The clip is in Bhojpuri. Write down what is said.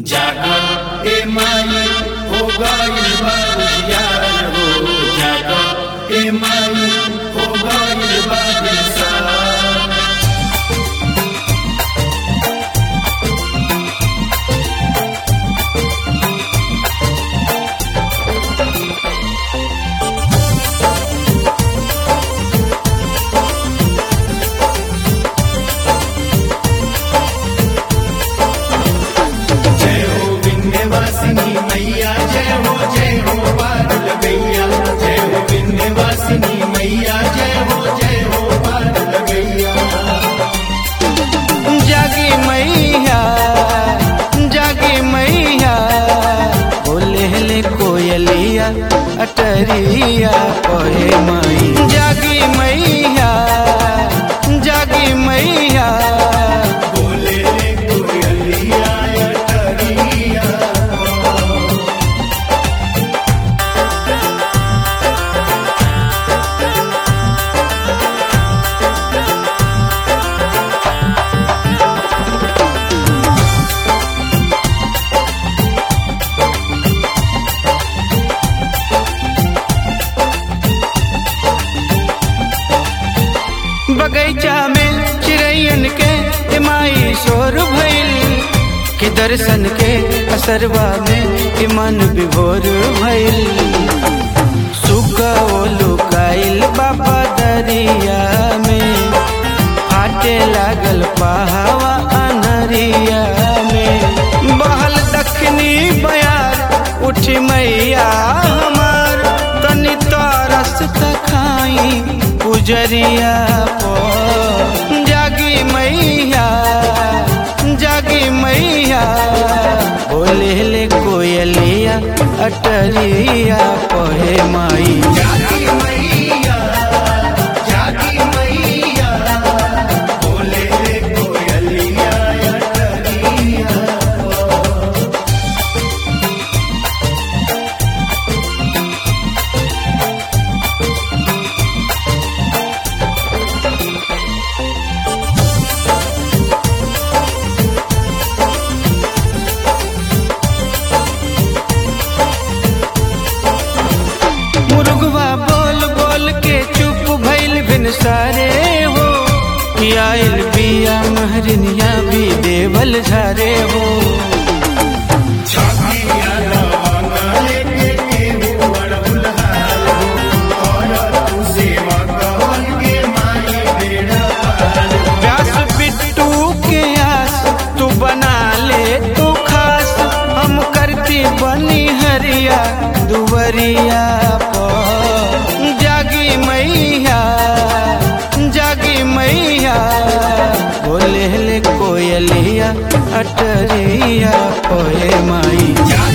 जागो ए माई हो गइल बा उजियार हो जागो ए माई हो गइल बा बिसार जय हो विंध्यवासिनी मैया जय हो जय हो पारुल गैया जय हो विंध्यवासिनी मैया जय हो जय हो पारुल गैया जागी मैया जागी मैया बोले ले कोयलिया अटरिया कोहे माई जागी मैया जागी मैया बोले रे कोयलिया अटरिया बगैचा में चिड़ैयन के ए माई शोर भइल के दर्शन के असरवा में ए मन विभोर भइल सुगा ओ लुकाइल बाबा दरिया में फाटे लागल पहावा अनरिया में बहल दक्षिणी बयार उठी मैया हमार तनी तरस खाई पुजरिया पो जागी मैया जागी मैया बोले ले कोयलिया अटरिया पोहे माई जागी मैया जागी मैया बोले रे कोयलिया अटरिया मुर्गवा बोल बोल के चुप भइल बिन सारे हो कि आइल बिया महरनिया भी देवल झारे हो छातिया लवंगा लेके केहू अड़हुल हाल हो और तू सेवा कवन के माई बेड़ा पार हो। व्यास बिट्टू के आस तू बना ले तू खास हम करती बनी हरिया दुवरिया पो जागी मैया जागी मैया बोले ले कोयलिया अटरिया पोए माई जागी